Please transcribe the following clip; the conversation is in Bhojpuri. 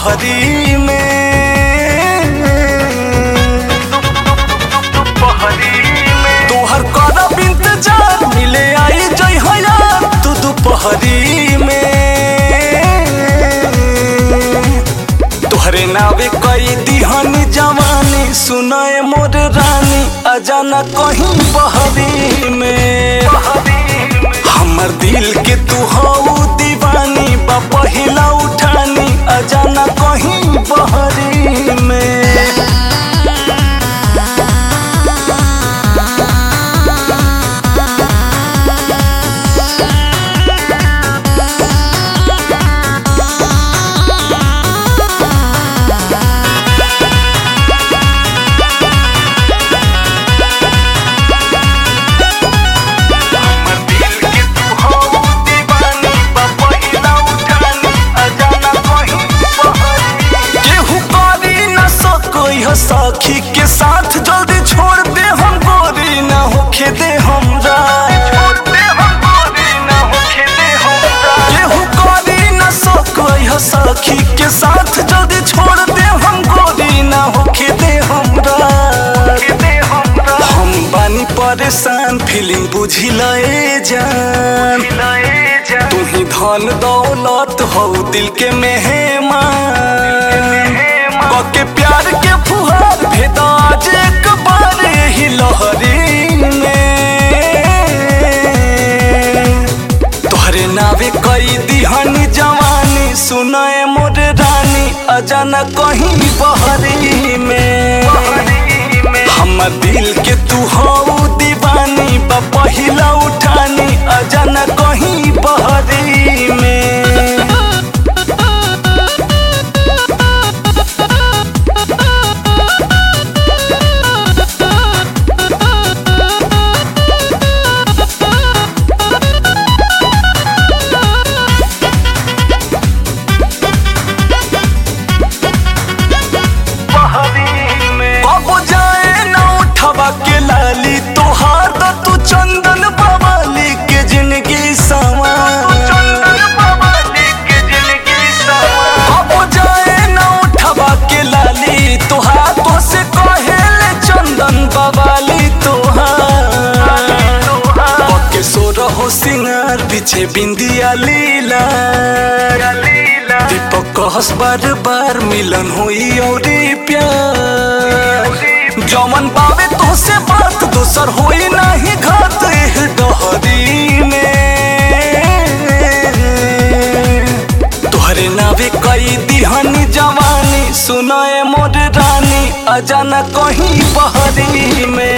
दोपहरी में तोहर करब इंतजार मिले आई जई हया तू दोपहरी में तोहरे नावे कई दिहनी जवानी सुनाए मोर रानी अजाना कहीं बहरी में हमर दिल के तू हऊ दीवानी बा पहिला उठानी अजाना कहीं बहरी में केहू करी न सकोई हो सखी के साथ जल्दी छोड़ दे हम गोरी न होखे दे हमरा केहू करी न सकोई हो सखी के साथ जल्दी छोड़ दे हम गोरी न होखे दे हमरा हम बानी परेशान फीलिंग बुझी लए जान तू ही धन दौलत हो दिल के मेहमान के प्यार के फुहार भेदा आज एक बार ही लहरी में तोहरे नावे कई दिहनी जवानी सुनाए मोर रानी अजाना कहीं बहरी में हमर दिल के तू हऊ दीवानी बा पहिला उठानी अजाना कहीं बहरी में अब जाए ना उठवा के लाली तोहार तो तू चंदन बवाली के जिंदगी सवा अब जाए ना उठवा के लाली तोहार तो से कहेले चंदन बवाली तोहार पके सो रहो सिंगार पीछे बिंदिया लीला दीपक कहस बार बार मिलन हुई और प्यार जमन पावे तो से बात दोसर होई नहीं घात एह डहरी में तोहरे नावे कई दिहनी जवानी सुनाए मोर रानी अजाना कहीं बहरी में